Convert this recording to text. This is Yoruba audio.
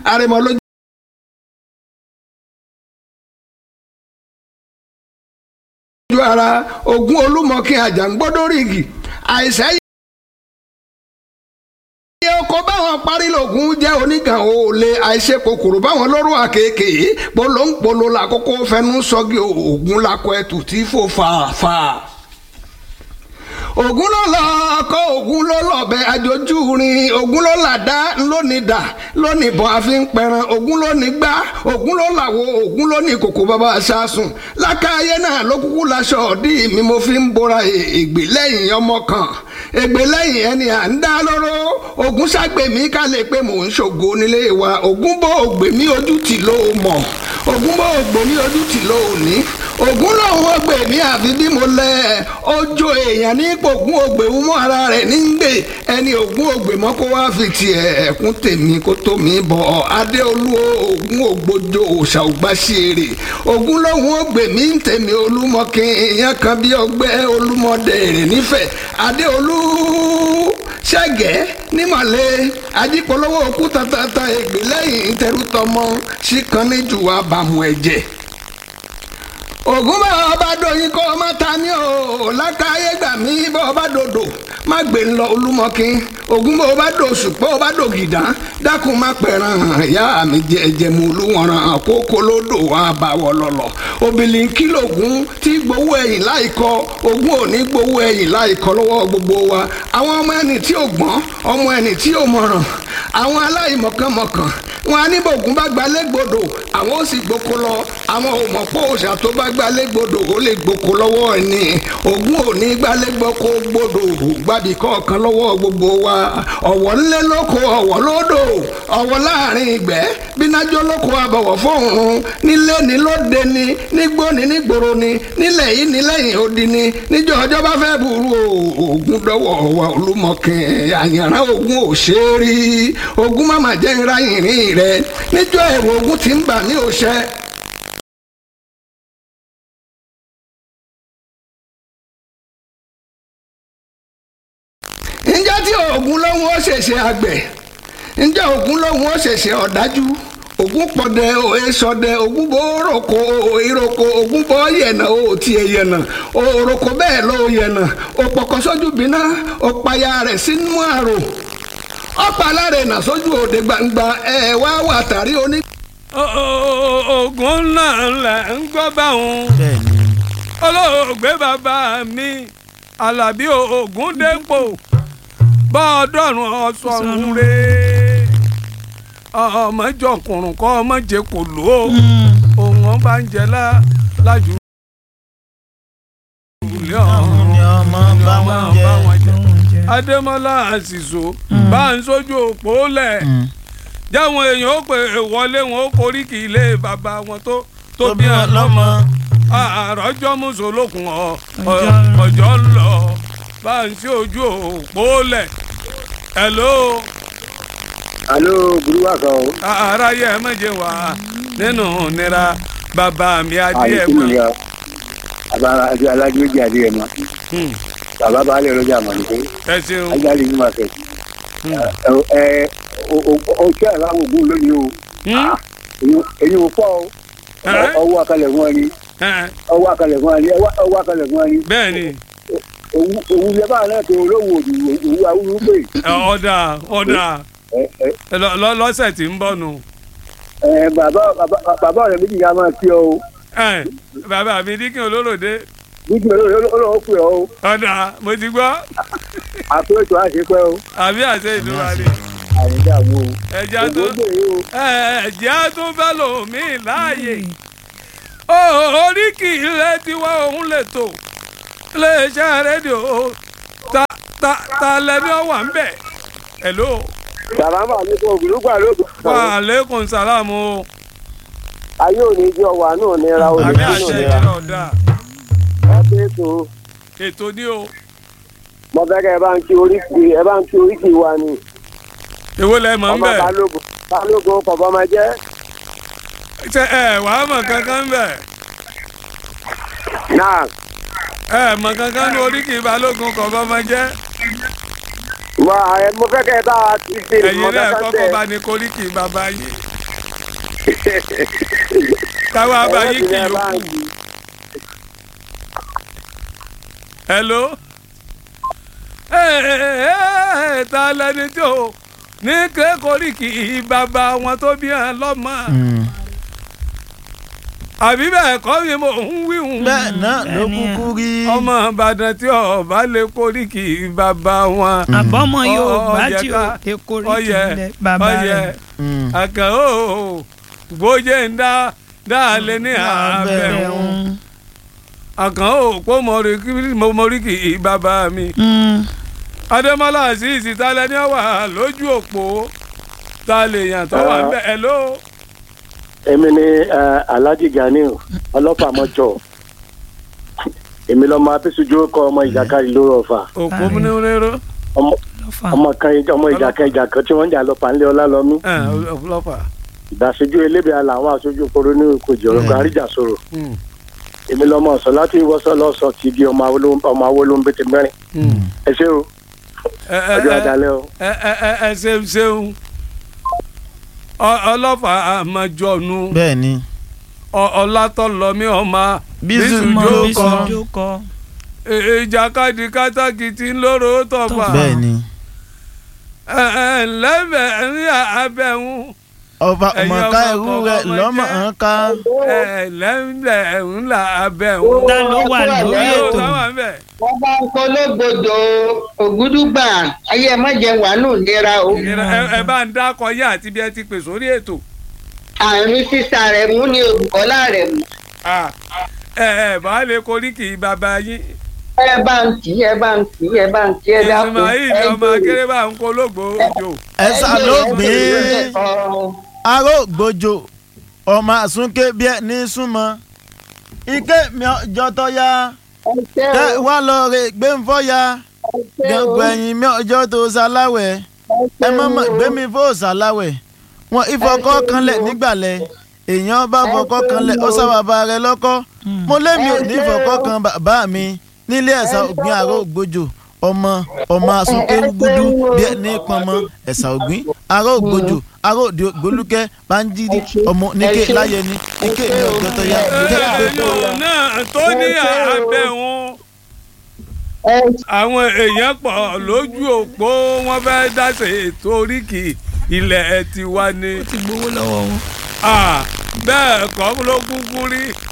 àrẹ̀mọ lójú. ojú ara ogun olúmọkin àjàngbọ́dọ́rìgì àìsàn yẹ ọkọ báwọn parí lògùn jẹ́ onígàn òòlè àìṣe kòkòrò báwọn lọ́rùn àkèké polóńpolo làkókò fẹnu sọ́gi ògùn lakọ ẹtù tí fò fàáfà ògùn ló lọ ọkọ ògùn ló lọbẹ àjòjú rin ògùn ló làdá lónìí dà lónìí bọ àfi ń pẹran ògùn ló ní gbá ògùn ló làwọ ògùn ló ní kòkò bàbá aṣáṣùn lákàáyé náà ló kúkú laṣọ ọdí mi mo fi ń bora ègbè lẹ́yìn ọmọ kan ègbè lẹ́yìn ẹni à ń dá lóró ògùn ságbèmí ká lè pé mò ń ṣògo nílé wa ògùn bó ògbè mí ojú tì ló mọ̀ ògùn bó ògbè mí ojú tì ló ní ògùn lòun ògbè mí àfi bí mo lẹ ọjọ́ èèyàn ní ògùn ògbè mú ara rẹ̀ ní gbè ẹni ògùn ògbè mọ́ kó wá fi tiẹ̀ ẹ̀kún tèmi kó tó mi bọ̀ adéolú ògùn ògbójó òòṣà ògbàṣẹ́rè ògùn lòun ògbè mí ń tèmi olúmọkin èèyàn kan bí ọgbẹ́ olúmọdé rẹ̀ nífẹ̀ẹ́ adéolú ṣẹ́gẹ́ nímọ̀lẹ́ ajípolówó òkú tatata ègbè lẹ́yìn tẹrútọmọ síkan níjù abàmù ẹ̀jẹ̀ ògùn bá ọba dòyìn kó ọmọ ta ni o lákàáyé gbà mí bá ọba dòdò má gbé ń lọ olúmọkin ògùn bá ọba dòṣù pé ọba dògìdá dákun má pẹ̀ràn ìyá mi jẹ ẹ̀jẹ̀ mu olúwọ̀ràn kókó lódò wà bá wọ lọ́lọ́ obìnrin kìlógún tí gbowó ẹ̀yìn láìkọ ogún òní gbowó ẹ̀yìn láìkọ lọ́wọ́ gbogbo wa àwọn ọmọ ẹni tí ò gbọ́n ọmọ ẹni tí ò mọ̀ràn àwọn aláìmọ̀kànmọ̀kàn wọn á ní bògùn bá gbalẹ̀ gbòdò àwọn ó sì gboko lọ àwọn ò mọ̀ pé òòṣà tó bá gbalẹ̀ gbòdò ó lè gboko lọ́wọ́ ẹni ògùn ò ní gbalẹ̀ gboko gbòdò gbàbí kọ̀ọ̀kan lọ́wọ́ gbogbo wa ọ̀wọ̀ ńlẹ̀ lóko ọ̀wọ̀ lódò ọ̀wọ̀ láàrin ìgbẹ́ bínájọ́ lóko àbọ̀wọ̀ fóònù nílé ní lóde ní nígbó ní nígboro ní nílẹ̀ yìí ní lẹ́yìn odi ní níjọ́ ọjọ́ bá fẹ́ burú ògùn dọ́wọ́ wa olúmọkin àyànrán ògùn ò ṣe é rí ògùn má má jẹ́ ńlá yìnrìn rẹ níjọ́ ẹ̀rù ògùn ti ń bà ní òṣẹ. ǹjẹ́ tí ògùn lóhun ó ṣẹ̀ṣẹ̀ àgbẹ̀ ǹjẹ́ ògùn lóhun ó ṣẹ̀ṣẹ̀ ọ̀dájú ògùn pọ̀dẹ òye sọdẹ ògùn bó roko ìroko ògùn bó yẹ̀nà ó tiẹ̀ yẹ̀nà òroko bẹ́ẹ̀ ló yẹ̀nà òpọ̀kọ̀ sójú bínà òpàyà rẹ̀ sínú àrò ọ̀pàlárẹ̀ nà sójú òde gbangba ẹ̀ wá wà tàrí oní. oògùn náà lẹ̀ ń gbọ́ báwọn olóògbé bàbá mi alábí oògùn dépò bá ọdọ́run ọ̀sọ̀run rèé ọmọjọkùnrùn kọ ọmọjẹ kò lò ó òun ọba ń jẹ lájú. ilé ọ̀run ni ọmọ bá wọn jẹ adémọlá àṣìṣò bá ń sójú òpó lẹ̀ jáwọn èèyàn ó pè wọlé wọn ó korí kì í lé bàbá wọn tó tó bí wọn lọ́mọ àròjọ mùsùlùkùn ọjọ́ ń lọ bá ń sí ojú òpó lẹ̀ hello alo burúkú kan o. aráyé ẹ méje wá nínú nira bàbá mi adé àyè ẹ kí mọ. ni ya bàbá àti alájú méjì adé ẹ mọ bàbá baálé ọlọ́jà mọ̀ nígbẹ́ ẹ ṣeun ajáde ní ma fẹ́. ẹ ẹ oṣù àláwọ̀ ògùn lónìí o èyí ò pọ̀ o Ẹ́? ọwọ́ akalẹ̀ fún ẹni Ẹ́, ọwọ́ akalẹ̀ fún ẹni ọwọ́ akalẹ̀ fún ẹni bẹ́ẹ̀ ni òwú yẹ báà náà tó olówó òdù òwú awúrú pé ẹ, ọ̀dà ọ̀dà ẹ ẹ ẹ, lọ- lọ- lọ́sẹ̀ tí ń bọ̀ nù. ẹ bàbá bàbá bàbá ọ̀rẹ́ méjì yà máa kí ọ o Ẹ, bàbá mi díkìn olóròdé níbi olówó pè ọ o ọ̀dà mo ti gbọ́ àpò ètò àṣepẹ́ o àbí àṣẹ ìdúrà ni àyídàwó o ẹja tó ògbóǹgbè o. ẹ̀jẹ̀ tó fẹ́ lòmí láàyè ó oríkì ilé tiwa òun lè tò iléeṣẹ́ rédíò ta ta ta lẹni ọwà ń bẹ̀ hello sàlámà ní kò gbùdúgbà lóògùn. wa aleykum salaam o ayé òní jẹ́ ọwà náà nira òní àmì nínú àṣẹ nira. ìjìnlẹ̀ ọ̀dà ẹ pé ètò ètò ní o mo fẹ́ kẹ́ ẹ bá ń kí oríkì ẹ bá ń kí oríkì wa ni. èwo lẹ mọ̀ ń ọmọ bẹ̀ balógun balógun kọ̀ọ̀bọ máa jẹ́ ṣe ẹ wàá mọ̀ kankan bẹ̀ náà ẹ mọ̀ kankan ní oríkì balógun kọ̀ọ̀kan máa jẹ́ wà ẹ mo fẹ́ kẹ́ ẹ bá wa ti ṣe ẹ̀yin ìmọ̀ náà kankan kọ́kọ́ tẹ̀. bá ní koríkì bàbá yìí káwa bá Ẹ̀rọ yín ti kì ní ẹ í bá ń kú. di. hello. Ẹ, ta lẹni tí o ní kékeré kì í bàbá wọn tó bí ẹ lọ́mọ àbí bẹ́ẹ̀ kọ́ ni mo ń wí hùn. bẹ́ẹ̀ náà ló Bẹ́ẹ̀ ni. kúkú rí. ọmọ ìbàdàn tí ọba lè kórìkì bàbá wọn. àbọ̀mọ yóò Ọ- bá ọyẹ tí o ká- lè kórè ọyẹ tìlẹ̀ bàbá ọyẹ rẹ̀. Mm. àkàn ó gbójé ń dá dá lé ní abẹ́ wọn. àkàn ó pọ́ mọ̀ríkì bàbá mi. adémọlá azeez talẹ ní wà lójú òpó ta lè yàn tó wà bẹ́ẹ̀ ẹ̀ ló. èmi ni eh, alhaji ganiu ọlọ́pàá mọ́jọ èmi lọ́mọ abẹ́sùjú kọ ọmọ ìjàkadì lórí ọ̀fà òpó Ààrẹ. múniréró ọmọ lọ́fà. ọmọ kan ọmọ ìjà kan ìjà kan tí wọ́n ń jà lọ́pàá ńlẹ̀ ọlálọ́mí ọlọ́pàá. ìdásíjú elébè àlà àwọn aṣojú koro ní ìkojì ọ̀rọ̀ kan àríjà sọ̀rọ̀ Mm, èmi lọ́mọ ọ̀sán láti ìwọ́sọ̀ lọ́sọ̀ ti di ọmọ awolowó ọmọ awolowó bẹ́tẹ̀ mẹ́rin mm. ẹ ṣé o ẹ ẹ ọjọ́ ẹ àdálẹ́ o. ẹ ẹ ẹ ẹ ṣeun ṣeun Ọ- ọlọ́pàá àmàjọ̀nù bẹ́ẹ̀ ni. Ọ- ọlátọ́lọ́mí ọmọ Bísú mọ jókòó. bí sùnjú kọ. ìjàkadì kátàkìtì ńlọrọ tọfà bẹ́ẹ̀ ni. ẹ ẹ ńlẹ́bẹ̀ ní abẹ́hùn ọba Ẹ̀yin ọmọọ̀ká ọmọ ẹrú ọkọ rẹ̀ ọmọ lọ́mọ jẹ́. hàn ká. ẹ ńlẹ́bẹ̀ ńlá abẹ́hùn. ta ló wà lórí Yóò ètò. sáwà ń bẹ̀. wọ́n bá ń pológbòdò ògúdùgbà ayé ẹ má jẹ wàánù nira o Ìnira- ẹ ẹ bá ń dákọ yá àti bí ẹ ti pè sórí ètò. àrùn sísá rẹ mú ní olùkọ́lá rẹ mú Ah, ẹ ẹ bá lè koríki bàbá yín. ẹ bá ń tì í ẹ bá ń tì í ẹ bá ń tì í ẹ dákun Ismail ẹ ọmọ akéré bá ń kó lógbó òjò. ẹ̀sà ló gbé aró gbòjò ọmọ àsúnké bí ẹ ní súnmọ́ ike mi ọjọ́ tó yá tẹ wá lọ rè gbé ń fọ́ ya gbẹ̀ngbẹ̀ ẹ̀yìn mi ọjọ́ tó ṣaláwẹ̀ ẹ má mọ̀ gbé mi fó ṣaláwẹ̀ wọn ìfọkọ́ kanlẹ̀ nígbàlẹ̀ èèyàn bá fọkọ́ kanlẹ̀ ó sábàbà rẹ lọ́kọ́ mo lémi ò ní fọkọ́ kan bàbá mi nílé ẹ̀sà ògbìn àrò ògbójò ọmọ ọmọ àsúnké gúdú bí ẹ ní pọnmọ ẹ̀sà ògbìn àrò ògbójò àrò òde ògbólúkẹ́ báńjírí ọmọ níké láyẹni níké mi ọjọ́ tó yá ẹ̀yìn náà tó ní abẹ́hùn àwọn èèyàn pọ̀ lójú òpó wọn fẹ́ dáṣe ètò oríkì ilẹ̀ tiwa ni ó ti gbowó lọ́wọ́ wọn. Ah, bẹ́ẹ̀ kọ́ ló kúkú rí